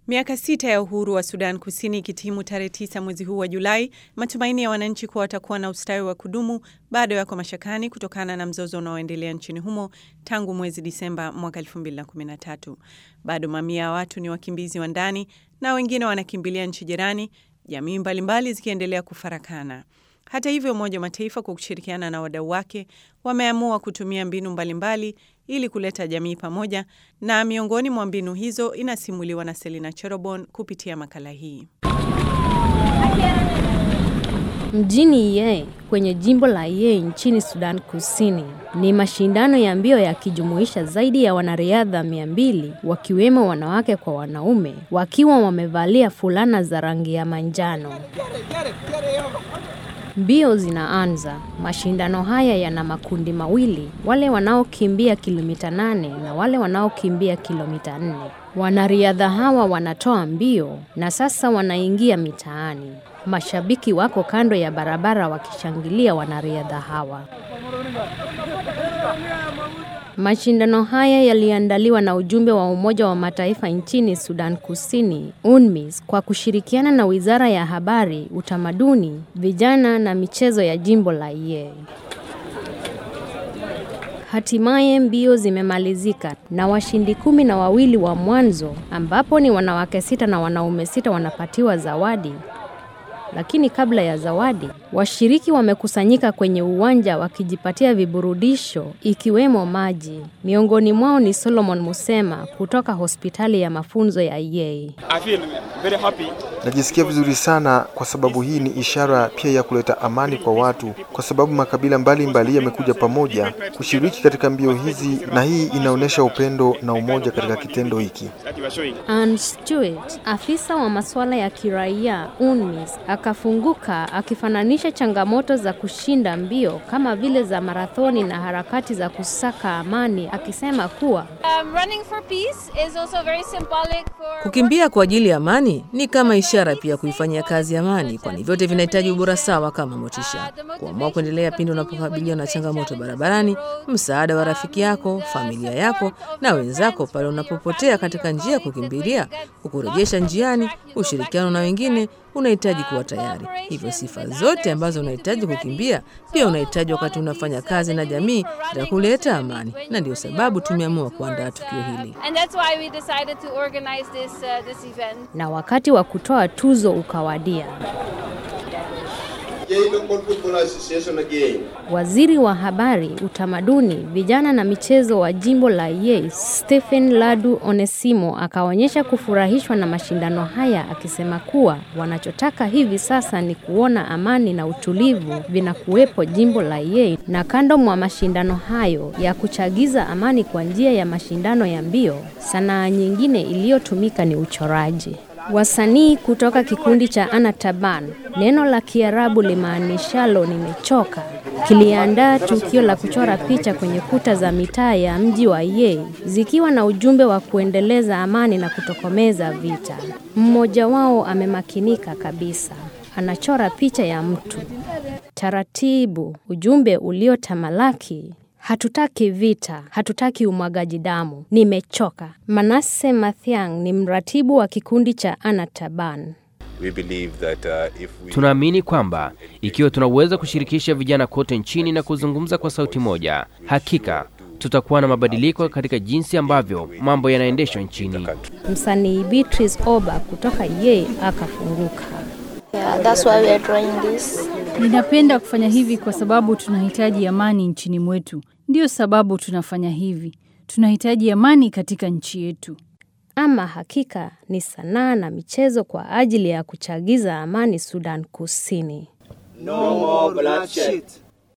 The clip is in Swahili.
Miaka sita ya uhuru wa Sudan Kusini ikitimu tarehe tisa mwezi huu wa Julai, matumaini ya wananchi kuwa watakuwa na ustawi wa kudumu bado yako mashakani kutokana na mzozo unaoendelea nchini humo tangu mwezi Disemba mwaka 2013. Bado mamia ya watu ni wakimbizi wa ndani na wengine wanakimbilia nchi jirani, jamii mbalimbali zikiendelea kufarakana. Hata hivyo, Umoja wa Mataifa kwa kushirikiana na wadau wake wameamua kutumia mbinu mbalimbali mbali ili kuleta jamii pamoja, na miongoni mwa mbinu hizo inasimuliwa na Selina Cherobon kupitia makala hii. Mjini Ye kwenye jimbo la Ye nchini Sudan Kusini ni mashindano ya mbio yakijumuisha zaidi ya wanariadha mia mbili wakiwemo wanawake kwa wanaume wakiwa wamevalia fulana za rangi ya manjano. Mbio zinaanza. Mashindano haya yana makundi mawili, wale wanaokimbia kilomita nane na wale wanaokimbia kilomita nne. Wanariadha hawa wanatoa mbio na sasa wanaingia mitaani. Mashabiki wako kando ya barabara wakishangilia wanariadha hawa. Mashindano haya yaliandaliwa na ujumbe wa Umoja wa Mataifa nchini Sudan Kusini, UNMISS, kwa kushirikiana na Wizara ya Habari, Utamaduni, Vijana na Michezo ya jimbo la Ye. Hatimaye mbio zimemalizika na washindi kumi na wawili wa mwanzo, ambapo ni wanawake sita na wanaume sita wanapatiwa zawadi. Lakini kabla ya zawadi, washiriki wamekusanyika kwenye uwanja wakijipatia viburudisho ikiwemo maji. Miongoni mwao ni Solomon Musema kutoka hospitali ya mafunzo ya Yei. Najisikia vizuri sana kwa sababu hii ni ishara pia ya kuleta amani kwa watu, kwa sababu makabila mbalimbali yamekuja pamoja kushiriki katika mbio hizi, na hii inaonyesha upendo na umoja katika kitendo hiki. Ann Stewart, afisa wa masuala ya kiraia UNMISS, akafunguka akifananisha changamoto za kushinda mbio kama vile za marathoni na harakati za kusaka amani, akisema kuwa kukimbia kwa ajili ya amani ni kama ishara pia kuifanyia kazi amani, kwani vyote vinahitaji ubora sawa kama motisha. Kuamua kuendelea pindi unapokabiliwa na changamoto barabarani, msaada wa rafiki yako, familia yako na wenzako pale unapopotea katika njia ya kukimbilia, kukurejesha njiani, ushirikiano na wengine unahitaji kuwa tayari. Hivyo sifa zote ambazo unahitaji kukimbia pia unahitaji wakati unafanya kazi na jamii za kuleta amani, na ndio sababu tumeamua kuandaa tukio hili. Na wakati wa kutoa tuzo ukawadia. Waziri wa Habari, Utamaduni, Vijana na Michezo wa jimbo la Ye, Stephen Ladu Onesimo, akaonyesha kufurahishwa na mashindano haya, akisema kuwa wanachotaka hivi sasa ni kuona amani na utulivu vinakuwepo jimbo la Ye. Na kando mwa mashindano hayo ya kuchagiza amani kwa njia ya mashindano ya mbio, sanaa nyingine iliyotumika ni uchoraji. Wasanii kutoka kikundi cha Anataban, neno la Kiarabu limaanishalo nimechoka, kiliandaa tukio la kuchora picha kwenye kuta za mitaa ya mji wa Ye, zikiwa na ujumbe wa kuendeleza amani na kutokomeza vita. Mmoja wao amemakinika kabisa, anachora picha ya mtu taratibu, ujumbe uliotamalaki Hatutaki vita, hatutaki umwagaji damu, nimechoka. Manase Mathiang ni mratibu wa kikundi cha Anataban. We believe that, uh, if we... Tunaamini kwamba ikiwa tunaweza kushirikisha vijana kote nchini na kuzungumza kwa sauti moja, hakika tutakuwa na mabadiliko katika jinsi ambavyo mambo yanaendeshwa nchini. Msanii Beatrice Oba kutoka Ye akafunguka. Yeah, that's why we are drawing this. Ninapenda kufanya hivi kwa sababu tunahitaji amani nchini mwetu. Ndiyo sababu tunafanya hivi. Tunahitaji amani katika nchi yetu. Ama hakika ni sanaa na michezo kwa ajili ya kuchagiza amani Sudan Kusini. No more bloodshed.